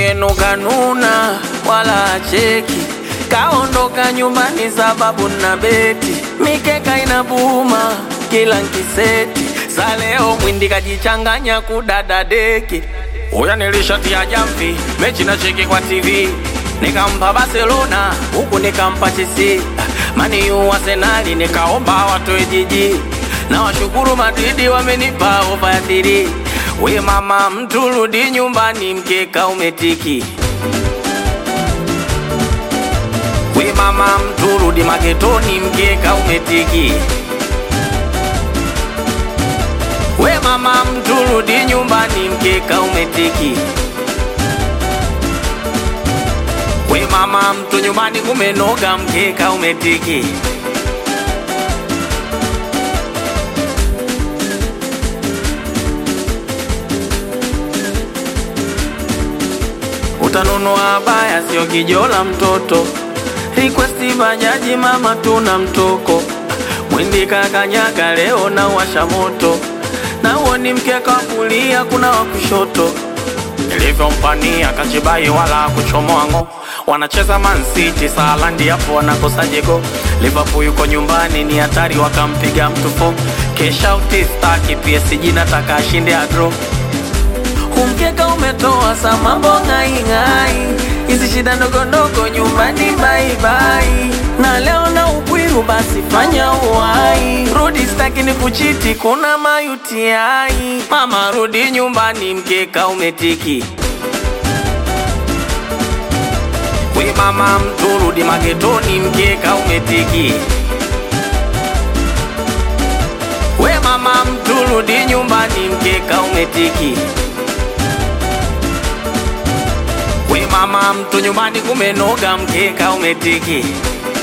yenu kanuna wala acheki, kaondoka nyumbani sababu na beti, mikeka inabuma kila nkiseti, saleo mwindi kajichanganya kudada deki. Uya nilishatia jamvi mechi na cheki kwa TV, nikampa Barcelona huku nikampa Chelsea, mani yu Arsenali nikaomba watoe jiji na washukuru Madridi wamenipa ofa ya thiri. We mama, mtu rudi nyumbani, mkeka umetiki. We mama, mtu rudi maketoni, mkeka umetiki. We mama, mtu rudi nyumbani, mkeka umetiki. We mama, mtu nyumbani kumenoga, mkeka umetiki. utanunua baya, sio kijola mtoto. Request bajaji, mama tuna mtoko. Mwindi kakanyaga leo na washa moto, na uo ni mkeka wa kulia, kuna wa kushoto. Nilivyompania kachibai wala kuchomoa ngo, wanacheza Man City Salandi, hapo wanakosa jego. Liverpool yuko nyumbani, ni hatari, wakampiga mtu fo. Kesha utistaki PSG, nataka ashinde agro Umkeka umetoa sa mambo ng'aing'ai, hizi shida ndogo ndogo nyumbani baibai, na leo na upwiru basi fanya uwai, rudi staki ni kuchiti, kuna mayutiai. Mama rudi nyumbani, mkeka umetiki. We mama mtu rudi magetoni, mkeka umetiki. We mama mtu rudi nyumbani, mkeka umetiki. We mama, mtu nyumbani kumenoga, mkeka umetiki.